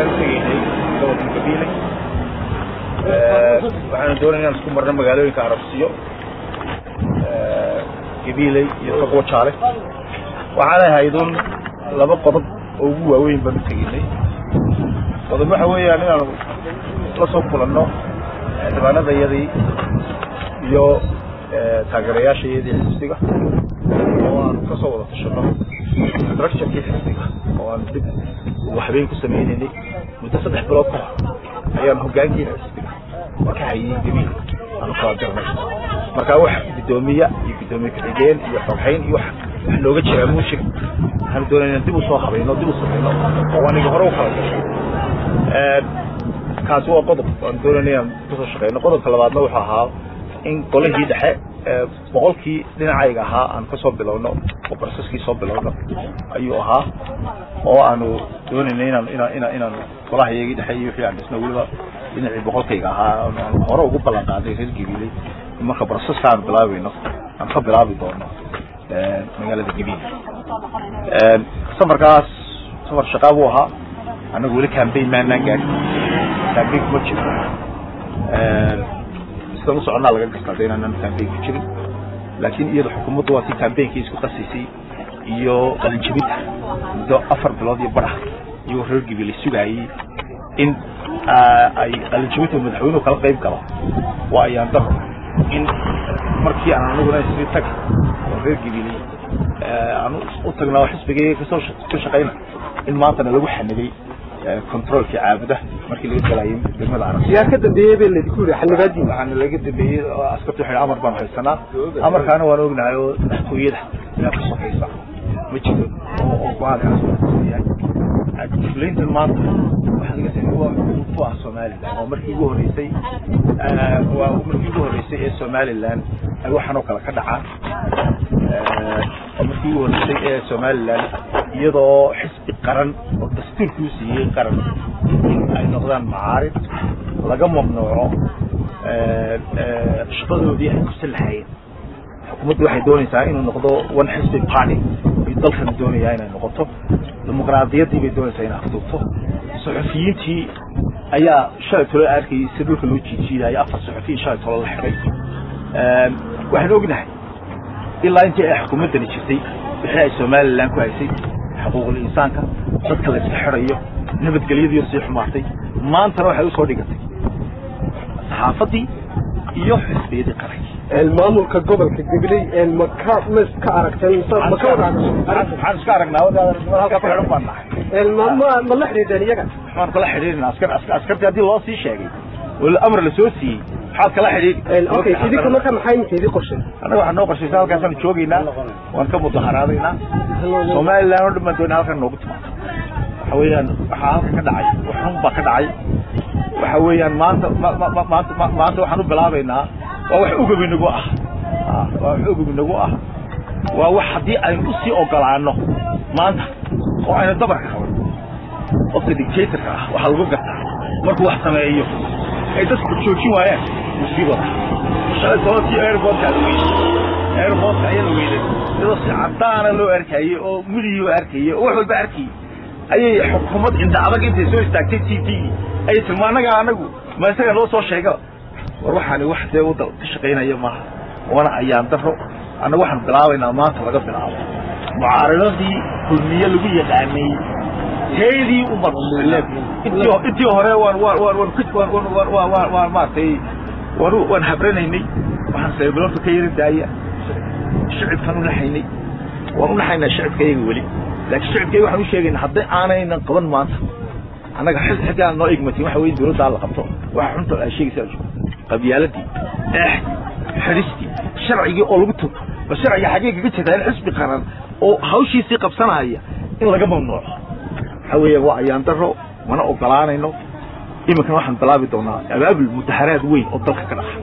ayaan tegaynay gobolka gabiile waxaana doonaya inaan isku marno magaalooyinka arabsiyo gabiiley iyo togwo jaale waxaanay haydun laba qodob oo ugu waaweyn baanu tegaynay qodob waxa weeyaan inaanu la soo kulanno xildhibaanadayadii iyo taageerayaashayadii xisbiga oo aanu ka soo wada tashano structurekii xisbiga oo aanu dib waxbeyn ku sameynaynay muddo saddex bilood ka hor ayaan hogaankiina xisbiga ka hayay gabiil aanu kala dirnay marka wax guddoomiye iyo guddoomiye ku-xigeen iyo xogxayn iyo wax wax looga jiraa muu jiro waxaanu doonayna dib u soo habayno dib u samayno oo aniga hore u kala gashay kaasi waa qodob aan doonayna inaan kasoo shaqeyno qodobka labaadna wuxuu ahaa in golihii dhexe boqolkii dhinacayga ahaa aan kasoo bilowno oo barsaskii soo bilowno ayuu ahaa oo aanu doonayna inaan inaan inaan inaan golaha iyagii dhexe iyo wixii aan dhisno weliba dhinacii boqolkayga ahaa aan hore ugu ballan qaaday reer gabiiley marka barsaska aan bilaabayno aan ka bilaabi doono magaalada gabiil safarkaas safar shaqaa buu ahaa annagu weli cambayn maanaan gaadhin cambayn kuma jiro sidaan u soconnaa laga garta hadda inaanan cambayn ku jirin laakiin iyada xukuumaddu waa si cambainkii isku qasaysay iyo qalinjabinta muddo afar bilood iyo badax iyagoo reer gabiile sugaayey in ay qalinjabinta madaxweynuhu kala qayb galo waa ayaan daro in markii aan anaguna isri tag oo reer gabiiley aan u tagnaa oo xisbigayga kasoo ka shaqayna in maantana lagu xanibay controlkii caabuda markii laga galayay degmada arab yaa ka dambeeyey bay laydinku yidhi xanibaadii waxaana laga dambeeyey askartu waxay amar baan haysanaa amarkaana waan ognahay oo madaxtooyada inaa ka sokaysa ma jiro oo go-aankaas fulintan maanta waxaa laga sameeyey waa ku ah somaliland oo markii ugu horreysay waa markii ugu horreysay ee somaliland ay waxaan oo kale ka dhacaan oo markii ugu horreysay ee somaliland iyadoo xisbi qaran oo dastuurkuu siiyey qaran in ay noqdaan macaarid laga mamnuuco shaqadoodii ay kusan lahaayeen xukuumaddu waxay doonaysaa inuu noqdo one xisbi party ay dalkan doonayaa inay noqoto dimuqraadiyaddii bay doonaysaa inay afduubto suxufiyiintii ayaa shalay tolo arkayay si dhulka loo jiijiidaayo afar suxufiyin shalay tolo la xiday waxaan ognahay ilaa intii ay xukuumaddani jirtay wixii ay somaliland ku haysay xuquuqul insaanka dadka la iska xirayo nabadgelyadii sii xumaatay maantana waxay usoo dhigatay saxaafaddii iyo xisbiyadii qaranki maamulka gobolka gabiley ma ka ma iska aragteen ma ka wada waxaan iska aragnaa halkaa ku xidhan baan nahay ma ma la xidhiidheen iyaga waxaan kala xidhiidhina askar askartii haddii loo sii sheegay oo amar la soo siiyey maxaad kala xidhiidhi okay idinka marka maxaa iminka idin qorshay annaga waxaa noo qorshaysa halkaasaan joogaynaa waan ka mudaharaadaynaa somaliland oo dhan baan doonaa halkan noogu timaado waxa weeyaan waxaa halka ka dhacay waxun baa ka dhacay waxa weeyaan maanta maanta maanta waxaan u bilaabaynaa waa wax ogab inagu ah waa wax ogab inagu ah waa wax haddii aynu usii ogolaano maanta oo aynu dabarka qaban qofka dictatorka ah waxaa lagu gartaa markuu wax sameeyo ay dadku joojin waayaan musiibada shalay tobankii airportka la weynay airportka ayaa la weynay iyadoo si cadaana loo arkayey oo mudigi loo arkayey oo wax walba arkayey ayay xukuumad cinda adag intay soo istaagtay t v ayay tiri ma annaga anagu ma isaga noo soo sheega war waxaani wax dee wadda ka shaqaynaya maaha wana ayaan daro annaga waxaan bilaabaynaa maanta laga bilaabo mucaaradadii kulmiye lagu yaqaanay teedii umad intii hore waan waan waan waan waan waan waan waan maaragtay waan waan habranaynay waxaan saybiloonta ka yara daaya shicibkaan unaxaynay waan unaxaynaa shicibkayaga weli laakiin shicibkayaga waxaan u sheegaynaa hadday aanaynan qaban maanta annaga xil xilkaan noo igmatin waxa weye dowladdaa la qabto waxa xunta ay sheegaysaa qabyaaladii eexdii xidhistii sharcigii oo lagu tugo bal sharciga xaggee kaga jeedaa in xisbi qaran oo hawshiisii qabsanaya in laga mamnuuco waxa weeya waa ayaan daro mana ogolaanayno iminkana waxaan bilaabi doonaa abaabul mudaharaad weyn oo dalka ka dhaca